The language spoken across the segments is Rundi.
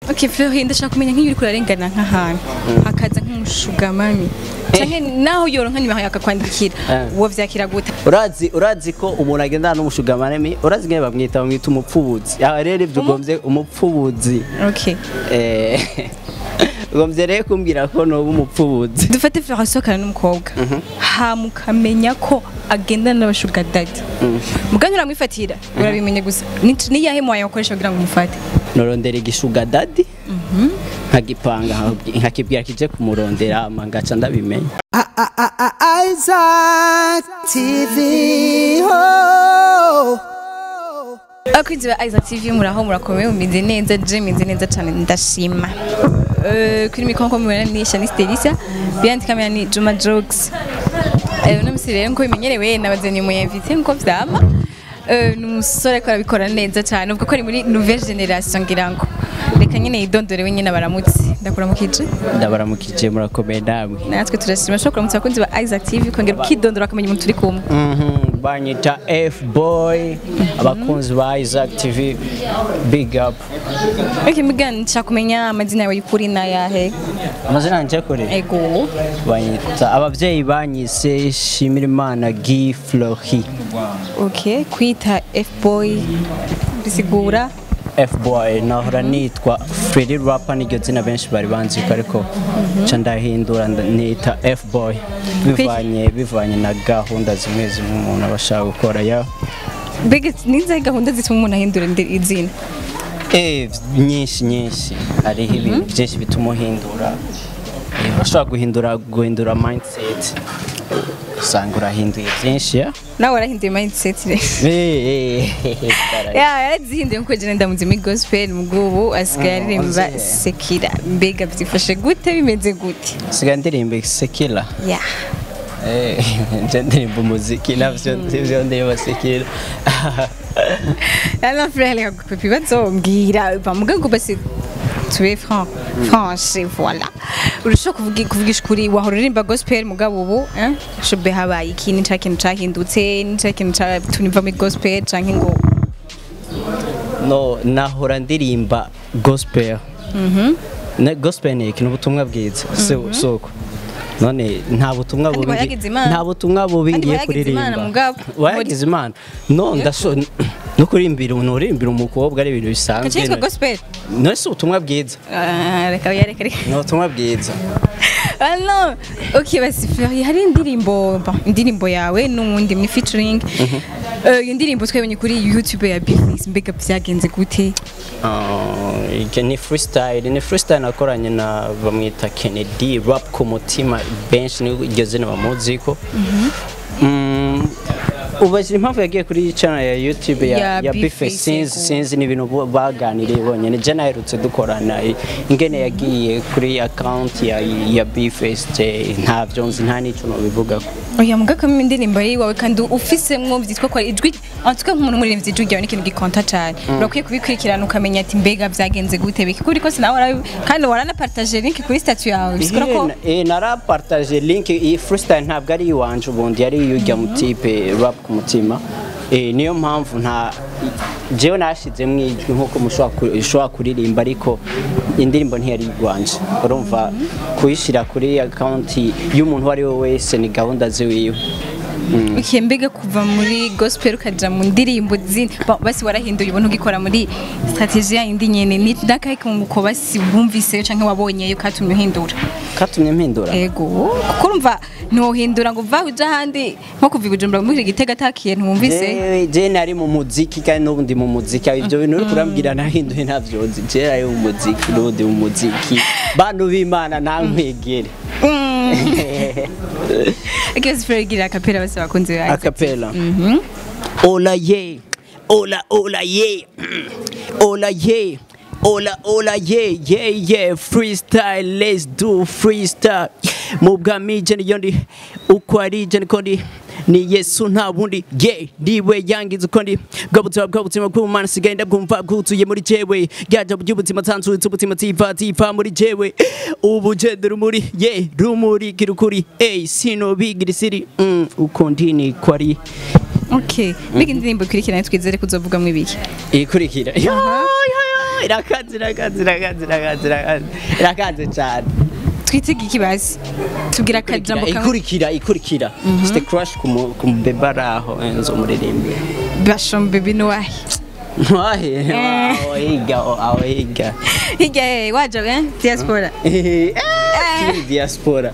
Okay, Flori ndashaka kumenya nk'iyo uriko urarengana nk'ahantu hakaza nk'umushugamami canke naho yoronka nimero yakakwandikira Eh. uwo vyakira gute urazi urazi ko umuntu agendana n'umushugamaremi urazi ngene bamwita bamwita umupfubuzi aha rero ivyo ugomvye umupfubuzi okay Eh, ugomvye rero kumbwira ko noba umupfubuzi dufate Flori asohokana n'umukobwa hama ukamenya ko agendana n'abashuga dadi mugani uramwifatira urabimenye gusa Ni- niyahe mwayo wakoresha kugira ngo umufate norondera igishuga dadi nkagipanga nkabwi- nkakibwira kije kumurondera hama ngaca ndabimenya Isaac TV. Oh. abakunzi ba Isaac TV muraho murakomeye mumeze neza je meze neza cyane ndashima Eh, kuri mikoro nko mubona ni Shanice Delisa behind camera ni Juma Jokes Eh, uno musi rero nko bimenyerewe nabazanye mu invité nko vyama Eh, ni umusore ariko arabikora neza cyane uvuga ko ari muri nouvelle generation ngira ngo reka nyine yidondore we nyine baramutse ndakuramukije ndabaramukije murakomeye namwe natwe turashima shobora kuramutsa abakunzi ba Isaac TV kongera ukidondora bakamenya umuntu turi kumwe Mhm, banyita f boy abakunzi ba isaac tv big up Okay, mugani nshaka kumenya amazina yawe y'ukuri n'ayahe amazina yanje kure ego banyita abavyeyi banyise shimirimana gi flori Okay, kwita F-boy bisigura f boy nahora nitwa fredi rapa niryo zina benshi bari banziko ariko ca ndahindura nda- nita f boy bivanye bivanye na gahunda zimwe zimwe umuntu aba ashaka gukora ya mbega nizahe gahunda zituma umuntu ahindura indi- izina Eh, nyinshi nyinshi hariho ibintu byinshi bituma uhindura Eh, urashobora guhindura guhindura mindset usanga urahinduye byinshi ya nawe warahinduye mindset rero Eh, eh, eh, ya yarazihinduye nkuko jene ndamuzi muri gospel mubwubu asigaye aririmba Oze. sekira mbega byifashe gute bimeze gute sigaye ndirimba sekila ya Eh, nje ndirimba umuziki navyo sivyo ndirimba sekila alors frère reka gupepa ibibazo bamuga ngo basi tube franc franche voilà urashobora kuvuga kuvugisha ukuri wahora uririmba gospel mugabo ubu eh shobe habaye iki ni cya kintu cyahindutse ni cya kintu cyatumye uva muri gospel canke ngo no nahora ndirimba gospel ne gospel ni ikintu ubutumwa bwiza si- soko none nta butumwa Kandi bubi wayagize Imana. nta butumwa bubi Kandi ngiye wayagize Imana kuririmba mugabo. wayagize imana no ndasho no kurimbira nurimbira umukobwa ari ibintu bisanzwe kacitwa gospel no si ubutumwa bwiza Ah, reka reka reka ni ubutumwa bwiza Ah non, ok basi Fleury hari indirimbo bon, indirimbo yawe n'uwundi muri featuring Eh, iyo ndirimbo twabonye kuri YouTube ya Bifix mbega byagenze gute Ah, iki ni freestyle ni freestyle nakoranye na bamwita Kennedy rap ku mutima benshi ni iryo zina bamuziko Mm, ubajije impamvu yagiye kuri channel ya YouTube ya, Ya ya Big Bife Face, sinzi yego. sinzi ni ibintu bo- baganiriye bonyene je naherutse dukorana i- ingene yagiye kuri account ya ya Biface je ntavyo nzi nta n'ico nobivuga oya muga kamwe indirimbo ari wawe kandi ufisemwo byitwa ko ari ijwi en tout cas nk'umuntu umuririmbyi ijwi ryawe ni ikintu gikonta cyane urakwiye kubikurikirana ukamenya ati mbega byagenze gute biki kuri kose nawe warabi- kandi waranapartage link kuri statut yawe bisigura ko Eh, narapartage link iyi freestyle ntabwo ari iwanje ubundi yari iy'urya mutipe rap ku mutima Eh, niyo mpamvu nta jewe nashizemo ijwi nk'uko mushobora ku- ushobora kuririmba ariko indirimbo ntiyari igwanje urumva kuyishyira kuri akaunti y'umuntu uwo ari we wese ni gahunda ziwiwe Okay, mbega kuva muri gospel ukaja mu ndirimbo zindi Ba- basi warahinduye ubuntu ugikora muri strategie yindi nyene ni ndakahe kunguko basi wumviseyo canke wabonyeyo katumye uhindura katumye mpindura ego kuko urumva ntiwohindura ngo uva uja ahandi nko kuva i bujumbura muri gitega atakiye ntiwumvise Jewe- je nari mu muziki kandi n'ubu ndi mu muziki ibyo bintu uri kurambwira nahinduye ntabyo nzi je nari mu muziki n'ubu ndi mu muziki bantu b'imana ntankwegere ikibazo fero igira akapera basi bakunze bawe acapella ola ye ola ola ye ola ye ola ola ye ye ye freestyle let's do freestyle mu bwami je niyo ndi uko ari je niko ndi ni yesu nta bundi ye ndiwe yangiza uko ndi bwa buzima bwa buzima bw'umana sigaye ndabwumva bwuzuye muri jewe byaja by'ubuzima tanzutse ubuzima tifa tifa muri jewe ubu jende rumuri ye rumuri kirukuri ey sino bigira isiri mm, uko ndi ni ko ari okay mbega indirimbo ikurikirana twizere kuzovugamwo ibiki ikurikira irakaze irakaze irakaze irakaze irakaze irakaze cyane twitege ikibazi tubwira akajambo kamwe ikurikira ikurikira mfite crush ku mu- ku mubeba ari aho enzo umuririmbi bashom baby nuwahe wahe aho higa aho higa hirya he waje eh diaspora Team diaspora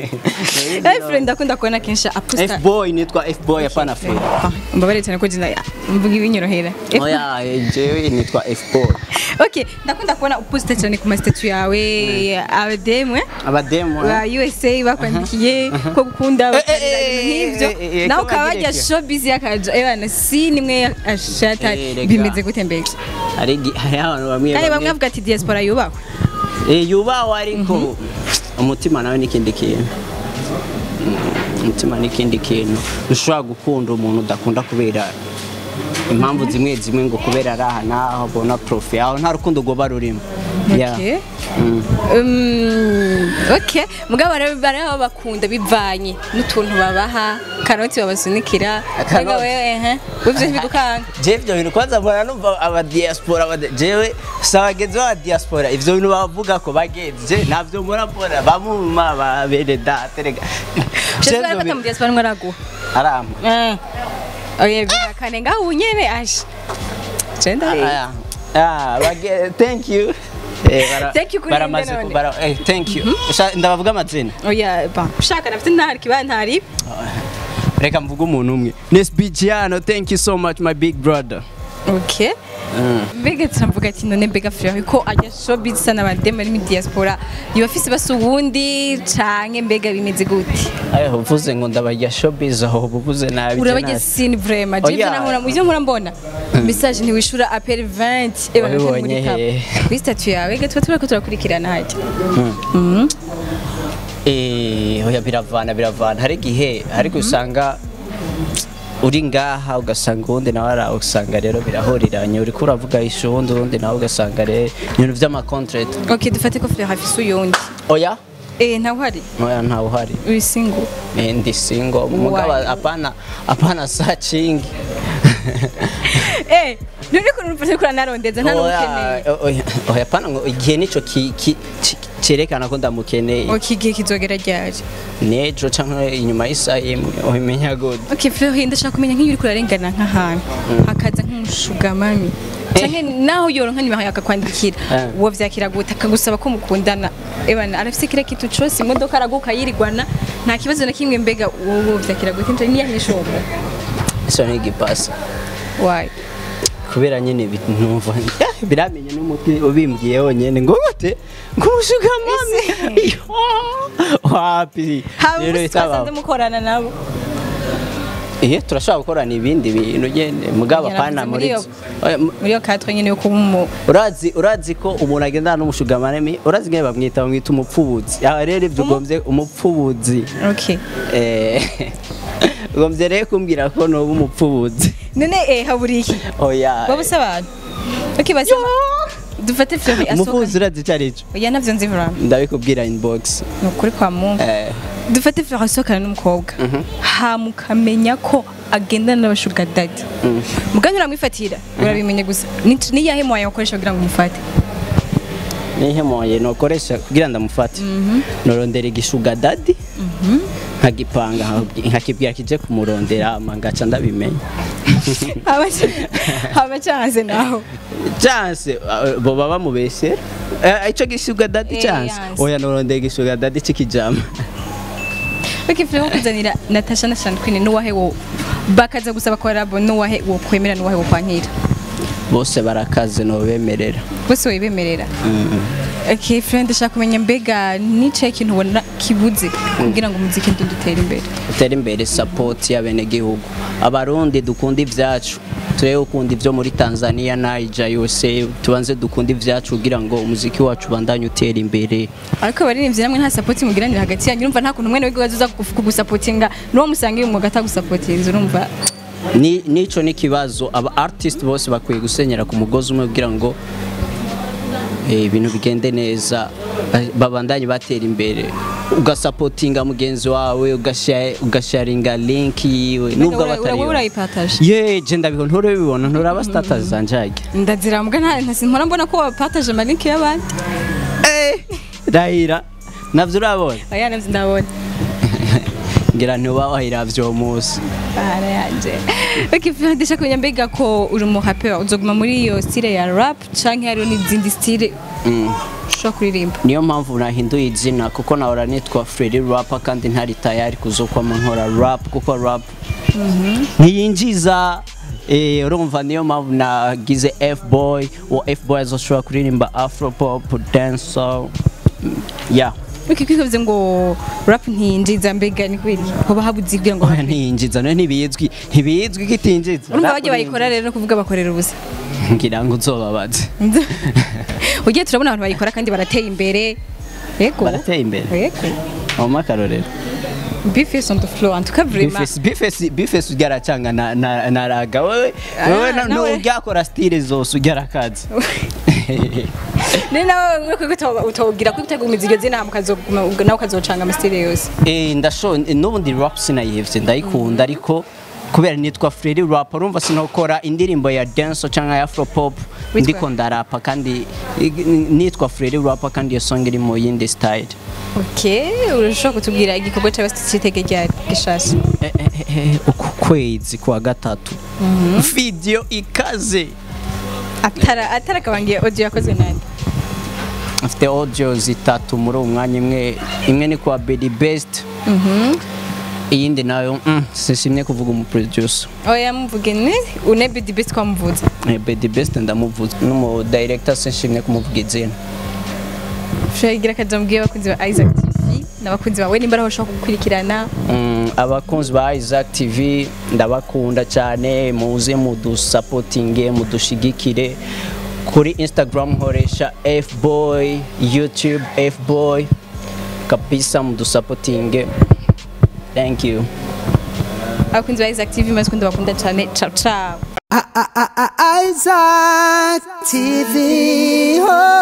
eh friend ndakunda kubona kenshi aposta F-boy nitwa F-boy hapana fe mbabare cyane ko jina mvuga ibinyorohera oya eh, jewe nitwa F-boy okay ndakunda kubona uposta cyane ku mastatut yawe abademwe abademu ba USA bakwandikiye ko gukunda bakarira ibintu eh, eh, nk'ibyo eh, nawe ko ukaba bagireke. wajya showbiz y'akaja ebana si nimwe ashata Eh, rega. bimeze gute mbega hari igi- hari abantu bamwe kandi bamwe bavuga ati diaspora yubahwe Eh, yubawe ariko umutima nawe n'ikindi kintu Mm, umutima n'ikindi kintu ntushobora gukunda umuntu udakunda kubera impamvu zimwe zimwe ngo kubera ari aha n'aho abona profi aho nta rukundo rwoba rurimo Yeah. Okay. Mm. Um, okay mugabo rero baraba bakunda bivanye n'utuntu babaha karoti babasunikira Karoti. Mbega wewe ehe wivyo ntibigukanga je ivyo bintu kwanza mbona numva aba diaspora aba- jewe si abagenzi b'aba diaspora ivyo bintu bavuga ko bagenzi je navyo murabona bamuma ba bene data rega Je Sheswa ivyo arafata mu bintu- diaspora mwe araguha arama Eh. Oye bigakane ngaho ubu nyene asha Genda Ah, ah, bage- thank you Eh, bara- Thank you kuri baramaze nde none. ku- bara- eh, thank you Sha- ndabavuga amazina Oya ba ushaka nafite ntari kiba ntari reka mvuge umuntu umwe nesbigiano thank you so much my big brother Okay mbega turavuga ati none mbega firaho ko ajya showbiz sana abademu ari muri diaspora yoba afise basa ubundi canke mbega bimeze gute ayo uvuze ngo ndabarya showbiz aho uvuze nabi urabajya je sini vraiment je Oya. ivyo nahora ivyo nkora mbona message ntiwishura appel 20 eba nakari muri Wabibonye cap he? kuri statut yawe gatwa turako turakurikirana hajya na- Eh, oya biravana biravana hari igihe ariko usanga uri ngaha ugasanga uwundi nawe araho usanga rero birahuriranye uriko uravuga ishu uwundi uwundi nawe ugasanga rero ibintu vy'amacontrate okay dufate ko frère afise uyundi oya eh ntawe uhari oya ntawe uhari uri single Eh, ndi single mugabo apana apana searching eh nuri kuntu ufate kura narondeza nta n'umukeneye Oya, oya, oya apana ngo igihe nico ki- ki- ki- cerekana ko ndamukeneye okay igihe kizogera ryari nejo canke inyuma y'isaha imwe ubimenya gute okay frère ndashaka kumenya nk'iyo uriko urarengana nk'ahantu hakaza nk'umushugamami canke naho yoronka nimero yakakwandikira Eh. uwo vyakira gute akagusaba ko mukundana ebana arafise kira kitu cose imodoka araguka yirigwana nta kibazo na kimwe mbega uwo vyakira gute nje niya nishobo iso ni igipasi why kubera nyine bi- numva eh, biramenye n'umuti ubimbwiye wonyene ngo gute ngo ushuka mami wapi haba rero musi twasanze bitaba mukorana nabo eh turashobora gukorana ibindi bintu nyene mugabo Yaravuze apana muri muri iyo- Oya, mu- muri iyo katwe nyene yo kuba umu urazi urazi ko umuntu agendana n'umushugamaremi urazi ngewe bamwita bamwita umupfubuzi aha rero ibyo ugombye umupfubuzi okay Eh, ugombye rero kumbwira ko noba umupfubuzi none eh haburi iki oya babusa abantu okay basi dufate frère asohoka umupfubuzi urazi icyo ari cyo oya navyo nzi vraiment ndabikubwira inbox ni ukuri kwa mungu Eh, dufate frère asohokana n'umukobwa hama ukamenya ko agendana n'abashuga dadi mugani uramwifatira urabimenya gusa Ni- niyahe mwaye wakoresha kugira ngo umufate nihe moye nokoresha kugira ndamufate norondera igishuga dadi nkagipanga nkabwi- nkakibwira kije kumurondera hama ngaca ndabimenya haba chance naho chance uh, bo baba mubesera Eh, ico gishuga dadi Eh, chance yanse. oya norondera igishuga dadi c'ikijama okay frère wo kuzanira Natasha na Sean Queen n'uwahe wo bakaza gusaba korabo n'uwahe wo kwemera n'uwahe wo kwankira bose barakaze nobemerera bose wibemerera okay frère ndashaka kumenya mbega nicaye ikintu ubona kibuze kugira ngo umuziki ndudutere imbere utere imbere support y'abenegihugu abarundi dukunda ivyacu turebe ukunda ivyo muri tanzania naija yose tubanze dukunda ivyacu kugira ngo umuziki wacu ubandanye utera imbere ariko abaririmbyi namwe nta sapoti mugiranira hagati yanyu urumva nta kuntu mwene wiwe aza kugusapotinga n'uwo musanga uyu mwuga atagusapotinze urumva Ni- nico ni kibazo aba artist bose bakwiye gusenyera ku mugozi umwe kugira ngo eh, ibintu bigende neza ba- babandanye batera imbere ugasapotinga mugenzi wawe ugasha- ugasharinga link yiwe nubwo Ura- ura- wowe batari urayipataje ye je ndabibona nturabibona nturaba status zanje ndazira mbwa nta nta simpora mbona ko wapataje amalinki y'abandi eh rahira navyo urabona oya navyo ndabona ngira ntuba wahiravye uwo munsi Bara yanje ukifundisha kumenya mbega ko uri umuhapera uzoguma muri iyo style ya rap canke hariho n'izindi style Mm. ushobora kuririmba niyo mpamvu nahinduye izina kuko nahora nitwa Freddy Rapper kandi ntari tayari kuzokwama nkora rap kuko rap ntiyinjiza eh, urumva niyo mpamvu nagize F-boy uwo F-boy azoshobora kuririmba afro pop dancehall Mm, yeah ukikwivuze ngo rap ntiyinjiza mbega ni kubera iki? hoba habuze kugira ngo oya ntiyinjiza nayo ntibizwi ntibizwi ko itinjiza urumva Rap bajya bayikora rero no kuvuga bakorera ubusa ngira ngo uzobabaze ugiye turabona abantu bayikora kandi barateye imbere yego barateye imbere yego wampa akarorero bifes on the floor en tout cas vraiment Bifesi bifesi bifesi ugaracanga na na na raga wewe Ah, wewe na- nawe. nuryakora style zose ugarakaza ni nawe ko utawugira ko utagumiza iryo zina mukazoguma nawe ukazocanga amasitire yose eh ndasho n'ubundi rap sinayihevye ndayikunda ariko kubera nitwa Freddy Rap urumva sinokora indirimbo ya dance cyangwa ya afro pop Witwa? ndiko ndarapa kandi i- nitwa Freddy Rap kandi iyo song iri mu yindi style ok urashobora kutubwira igikorwa cyawe cy'itege rya gishasha Eh, eh, eh, eh, uku kwezi kwa gatatu video ikaze atara atara kabangiye audio yakozwe nande afite audio zitatu muri uwo mwanya imwe imwe ni kwa Bedi Best iyindi nayo mm, sishimye kuvuga umuproducer oya muvuge ni unebe di best kwamuvuze Eh, Bedi Best ndamuvuze n'umu director sishimye kumuvuga izina ushagira akaja mubwiye abakunzi ba Isaac TV n'abakunzi bawe nimba araho ushobora gukurikirana Mm, abakunzi ba Isaac TV ndabakunda cyane muze mudusapotinge mudushigikire kuri Instagram nkoresha fboy YouTube fboy kabisa mudusapotinge thank you abakunzi ba Isaac TV maze ndabakunda cyane ciao ciao I- I- I- I- Isaac TV. Oh.